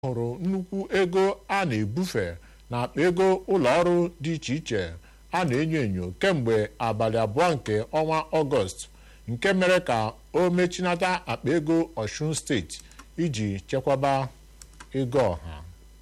hụrụ nnukwu ego a na-ebufe n'akpa ego ụlọọrụ dị iche iche a na-enyo enyo kemgbe abalị abụọ nke ọnwa ọgọst nke mere ka o mechinata akpa ego Ọshun steeti iji chekwaba ego ọha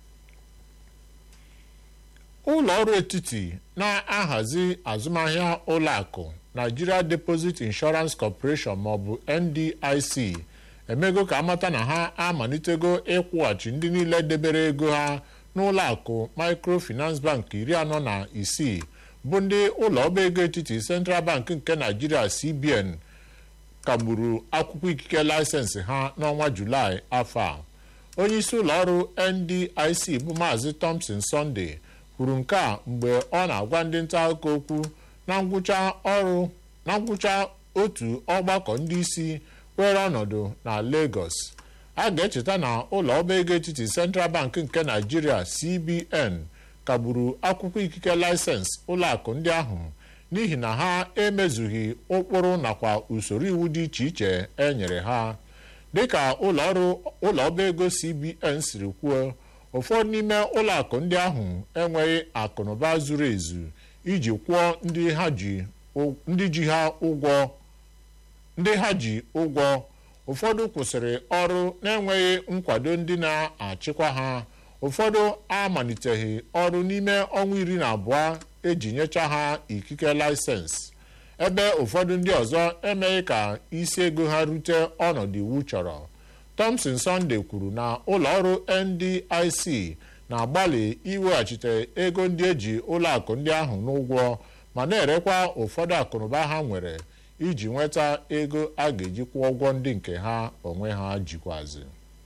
ụlọ ọrụ etiti na-ahazi azụmahịa ụlọakụ Nigeria Deposit Insurance Corporation maọbụ NDIC emego ka amata na ha amalitego ịkwụghachi ndị niile debere ego ha n'ụlọakụ Microfinance Bank iri anọ na isii bụ ndị ụlọ ọba ego etiti Central Bank nke Nigeria CBN kagburu akwụkwọ ikike laịsensị ha n'ọnwa Julaị afọ a onyeisi ụlọọrụ NDIC bụ Maazị Thompson Sunday kwuru nke a mgbe ọ na-agwa ndị nta akụkọ okwu na ngwụcha ọrụ na ngwụcha otu ọgbakọ ndị isi were ọnọdụ na Lagos a ga-echeta na ụlọ ọba ego etiti Central Bank nke Nigeria CBN kagburu akwụkwọ ikike laịsensị ụlọakụ ndị ahụ n'ihi na ha emezughị ụkpụrụ nakwa usoro iwu dị iche iche e nyere ha dịka ụlọọrụ ụlọ ọba ego CBN siri kwuo ụfọdụ n'ime ụlọakụ ndị ahụ enweghị akụnụba zuru ezu iji kwụọ ndị ji ha ụgwọ ndị ha ji ụgwọ ụfọdụ kwụsịrị ọrụ na-enweghị nkwado ndị na-achịkwa ha ụfọdụ amaliteghị ọrụ n'ime ọnwa iri na abụọ eji nyecha ha ikike laịsensị ebe ụfọdụ ndị ọzọ emeghị ka isi ego ha rute ọnọdụ iwu chọrọ Thompson Sunday kwuru na ụlọọrụ NDIC na-agbalị iweghachite ego ndị eji ụlọakụ ndị ahụ n'ụgwọ ma na-erekwa ụfọdụ akụnụba ha nwere iji nweta ego a ga-eji kwụọ ụgwọ ndị nke ha onwe ha jikwazi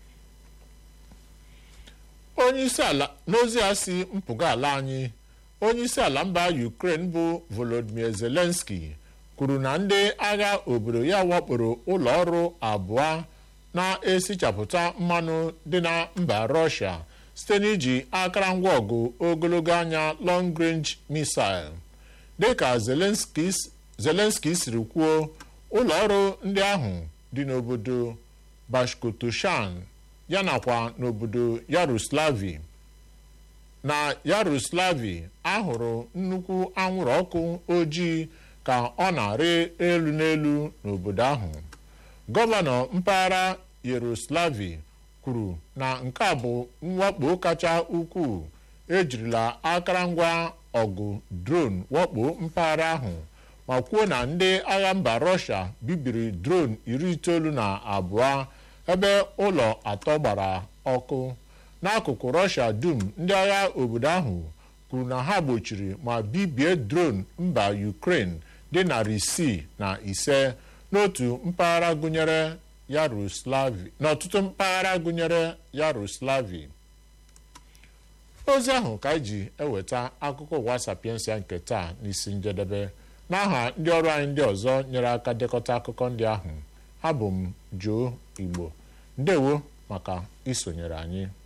onyeisi ala n'ozi a si mpụga ala anyị onyeisi ala mba Ukraine bụ Volodymyr Zelensky kwuru na ndị agha obodo ya wakporo ụlọ ọrụ abụọ na-esichapụta mmanụ dị na mba Russia site n'iji akụrụngwa ọgụ ogologo anya long range missile dịka Zelensky siri kwuo ụlọ ọrụ ndị ahụ dị n'obodo Bashkortoshan yanakwa n'obodo Yaroslavi na Yaroslavi ahụrụ nnukwu anwụrụ ọkụ ojii ka ọ na-arị elu n'elu n'obodo ahụ gọvanọ mpaghara Yaroslavi kwuru na nke a bụ mwakpo kacha ukwuu ejirila akụrụngwa ọgụ drone wakpo mpaghara ahụ ma kwuo na ndị agha mba Russia bibiri drone iri itoolu na abụọ ebe ụlọ atọ gbara ọkụ n'akụkụ Russia dum ndị agha obodo ahụ kwuru na ha gbochiri ma bibie drone mba Ukraine dị narị isii na ise n'otu mpaghara gụnyere Yaroslavi n'ọtụtụ mpaghara gụnyere Yaroslavi ozi ahụ ka anyị ji eweta akụkọ ụwa sapiensia nke taa n'isi njedebe n'aha ndị ọrụ anyị ndị ọzọ nyere aka dekọta akụkọ ndị ahụ abụ m Joe Igbo ndewo maka isonyere anyị